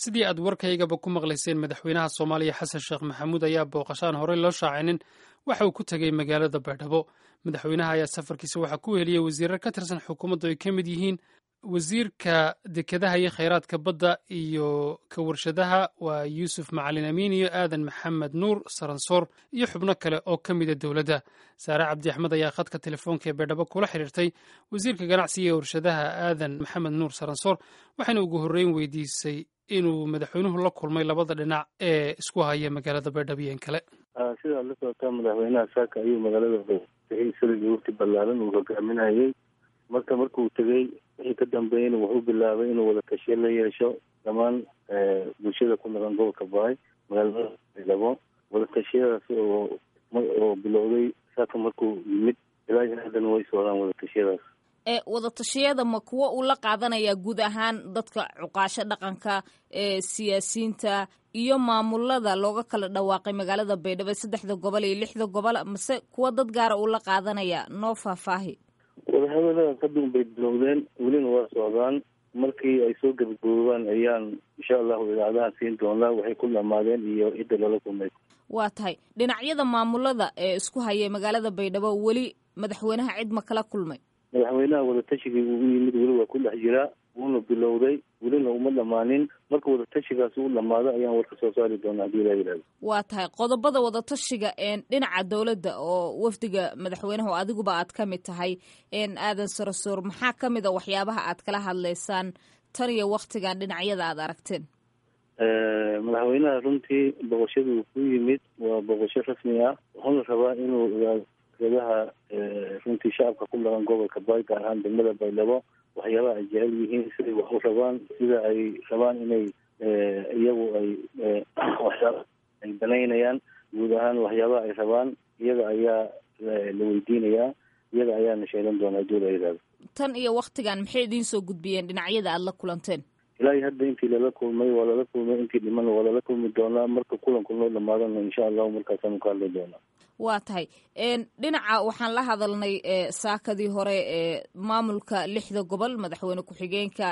sidii aad warkaygaba ku maqlayseen madaxweynaha soomaaliya xasan sheekh maxamuud ayaa booqashaan horey loo shaacinin waxa uu ku tegey magaalada baydhabo madaxweynaha ayaa safarkiisa waxaa ku heliyey wasiirar ka tirsan xukuumaddu ay ka mid yihiin wasiirka dekedaha iyo khayraadka badda iyo ka warshadaha waa yuusuf macalin amiin iyo aadan maxamed nuur saransoor iyo xubno kale oo ka mida dowladda saare cabdi axmed ayaa khadka telefoonka ee baydhabo kula xiriirtay wasiirka ganacsiga ee warshadaha aadan maxamed nuur saransoor waxayna ugu horreyn weydiisay inuu madaxweynuhu la kulmay labada dhinac ee isku haya magaalada baydhabo iyo in kale sidaad la socotaa madaxweynaha saaka ayuu magaalada tegey isagii wafti ballaaran uu hogaaminayey marka markuu tegey wixii ka dambeeyeyna wuxuu bilaabay inuu wada tashiyo la yeesho dhammaan bulshada ku noqon gobolka baay magaalada baydhabo wada tashiyadaas oo oo bilowday saaka markuu yimid ilaa haddana way socdaan wada tashiyadaas ee wadatashyada ma kuwo uu la qaadanayaa guud ahaan dadka cuqaasho dhaqanka ee siyaasiyiinta iyo maamulada looga kala dhawaaqay magaalada baydhabo saddexda gobol iyo lixda gobol mase kuwa dad gaara uu la qaadanaya noo faahfaahi wadahadalada kadun bay bilowdeen welina waa socdaan markii ay soo gabagaboobaan ayaan insha allahu idaacadaha siin doonaa waxay ku dhamaadeen iyo cidda lala kulmay waa tahay dhinacyada maamulada ee isku hayay magaalada baydhabo weli madaxweynaha cid ma kala kulmay madaxweynaha wadatashigai uu u yimid weli waa ku dhex jiraa wuuna bilowday welina uma dhamaanin marka wadatashigaasi u dhamaado ayaan warka soo saari doonaa hadii laa yidhahdo waa tahay qodobada wadatashiga dhinaca dowladda oo wafdiga madaxweynaha oo adiguba aad ka mid tahay aadan sarasoor maxaa ka mid a waxyaabaha aad kala hadlaysaan tan iyo waktigan dhinacyada aad aragteen madaxweynaha runtii boqoshaduu ku yimid waa boqosho rasmi ah wuxuuna rabaa inuu ogaadaha runtii shacabka ku dhaqan gobolka baay gaar ahaan degmada baydhabo waxyaabaha ay jecel yihiin siday wax u rabaan sida ay rabaan inay iyagu ay waxyaaba ay banaynayaan guud ahaan waxyaabaha ay rabaan iyaga ayaa la weydiinayaa iyaga ayaana sheegan doonaa hadii la yidhahdo tan iyo waktigan maxay idiin soo gudbiyeen dhinacyada aada la kulanteen ilaa iyo hadda intii lala kulmay waa lala kulmay intii dhiman waa lala kulmi doonaa marka kulanku noo dhamaadana insha allahu markaasaanu ka hadli doonaa waa tahay dhinaca waxaan la hadalnay saakadii hore ee maamulka lixda gobol madaxweyne ku-xigeenka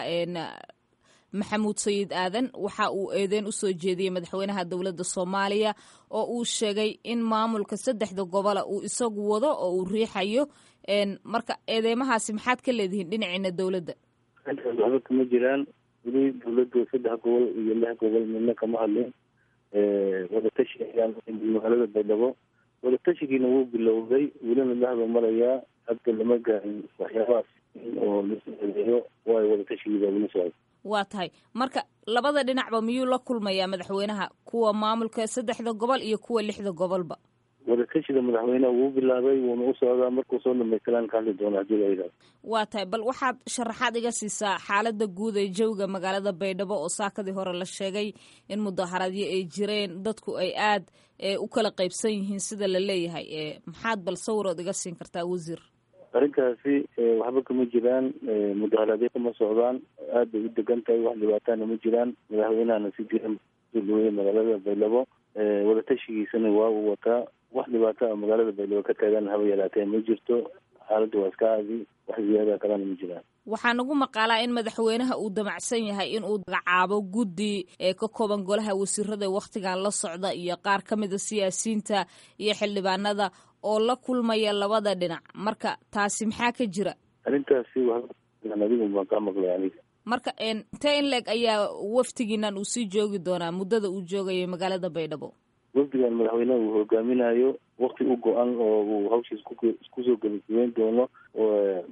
maxamuud sayid aadan waxa uu eedeyn usoo jeediyey madaxweynaha dowladda soomaaliya oo uu sheegay in maamulka saddexda gobola uu isagu wado oo uu riixayo marka eedeymahaasi maxaad ka leedihiin dhinaciina dowladda waxba kama jiraan weli dowladdu saddex gobol iyo lix gobol midna kama hadlin wadatashi ayaan magaalada baydhabo wadatashigiina wuu bilowday welina dhexda marayaa hadda lama gaarin waxyaabahaas oo lasoo eedeeyo waayo wadatashigiibaa weli socda waa tahay marka labada dhinacba miyuu la kulmayaa madaxweynaha kuwa maamulka saddexda gobol iyo kuwa lixda gobolba wadatashiga madaxweynaha wuu bilaabay wuuna u socdaa markuu soo dhamaystilaan ka hadli doona hadii la yidhahdo waa tahay bal waxaad sharaxaad iga siisaa xaalada guud ee jawga magaalada baydhabo oo saakadii hore la sheegay in mudaaharadyo ay jireen dadku ay aad u kala qaybsan yihiin sida la leeyahay maxaad bal sawirood iga siin kartaa wasiir arrinkaasi waxba kama jiraan mudaharaadyo kama socdaan aad bay u degan tahay wax dhibaatana ma jiraan madaxweynahana si diran soo dhaweeyey magaalada baydhabo wadatashigiisana waa uu wataa wax dhibaato a magaalada baydhabo ka taagan haba yaraatee ma jirto xaaladda waa iska caadi wax ziyaadaha kalena ma jiraan waxaa nagu maqaalaa in madaxweynaha uu damacsan yahay in uu magacaabo guddi ee ka kooban golaha wasiirada ee wakhtigan la socda iyo qaar ka mida siyaasiyiinta iyo xildhibaanada oo la kulmaya labada dhinac marka taasi maxaa ka jira arrintaasi adigu baan kaa maqlay aniga marka intee in leeg ayaa waftigiinan uu sii joogi doonaa muddada uu joogayo magaalada baydhabo wafdigan madaxweynaha uu hogaaminayo wakti u go-an oo uu hawshiis kusoo gebagabeyn doono oo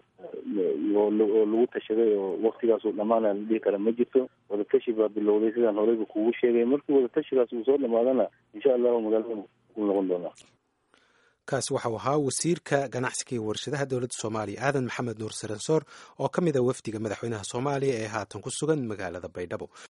lagu tashaday oo waktigaasuu dhamaana la dhihi kara ma jirto wadatashi baa bilowday sidaan horeyba kugu sheegay markii wadatashigaas uu soo dhamaadana insha allahu magaalada ku noqon doonaa kaasi waxau ahaa wasiirka ganacsiga iyo warshadaha dowladda soomaaliya aadan maxamed nuur saransoor oo ka mid a wafdiga madaxweynaha soomaaliya ee haatan ku sugan magaalada baydhabo